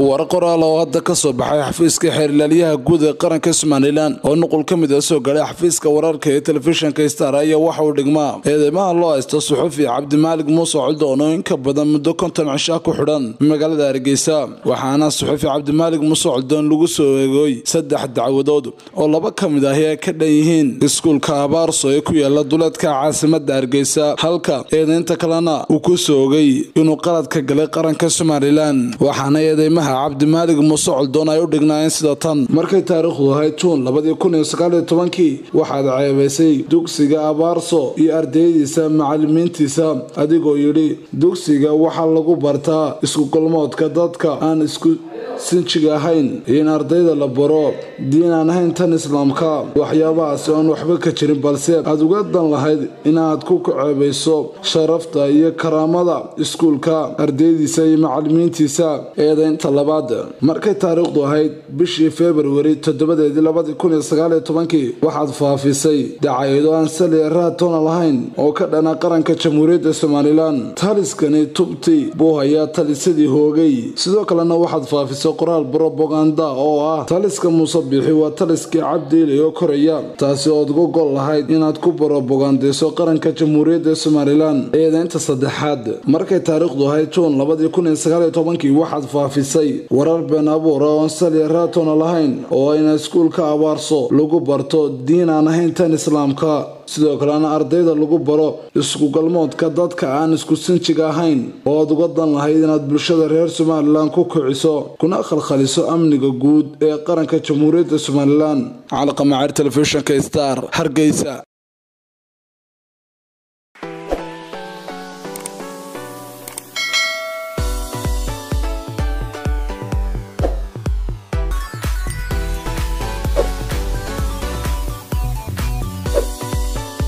war qoraal oo hadda ka soo baxay xafiiska xeerlaaliyaha guud ee qaranka somalilan oo nuqul ka mid a soo galay xafiiska wararka ee telefishinka star ayaa waxa uu dhigmaa eedeymaha loo haysto suxufi cabdimaalig muuse coldoon oo in ka badan muddo konton cishaa ku xidhan magaalada hargeysa waxaana suxufi cabdimaalig muuse coldoon lagu soo eegooy saddex dacwadood oo laba ka mid ahi ay ka dhan yihiin iskuulka abaarso ee ku yaala duleedka caasimada hargeysa halka eedeynta kalena uu ku soo ogay inuu qalad ka galay qaranka somalilan waxaana eedeymaha cabdimaalig muuse coldoon ay u dhignaayeen sida tan markay taariikhdu ahayd juun labadii kun iyo sagaaliyo tobankii waxaad ceebaysay dugsiga abaarso iyo ardaydiisa macalimiintiisa adigoo yidhi dugsiga waxaa lagu bartaa iskugalmoodka dadka aan isku sinjiga ahayn in ardayda la baro diin aan ahayn tan islaamka waxyaabahaasi oon waxba ka jirin balse aad uga dan lahayd inaad ku ceebayso sharafta iyo karaamada iskuulka ardaydiisa iyo macalimiintiisa eedeynta labaad markay taariikhdu ahayd bishii februari toddobadeedii labadii kun iyo sagaaliyo tobankii waxaad faafisay dacayado aan sali raatona lahayn oo ka dhana qaranka jamhuuriyadda somalilan taliskani tubti buu hayaa talisadii hoogay sidoo kalena waxaad faafisay qoraal brobaganda oo ah taliska muuse biixi waa taliskii cabdiili oo koraya taasi ood uga gol lahayd inaad ku brobagandayso qaranka jamhuuriyadda somalilan eedeynta saddexaad markay taariikhdu ahayd juun labadii kun iyo sagaaliyo tobankii waxaad faafisay warar been abuura oon saliya raatona lahayn oo ayna iskuulka abaarso lagu barto diin aan ahayn tan islaamka sidoo kalena ardayda lagu baro iskugalmoodka dadka aan isku sinjiga ahayn oo aad uga dan lahayd inaad bulshada reer somalilan ku kiciso kuna khalkhaliso amniga guud ee qaranka jamhuuriyadda somalilan calaqamacaar telefishinka star hargeysa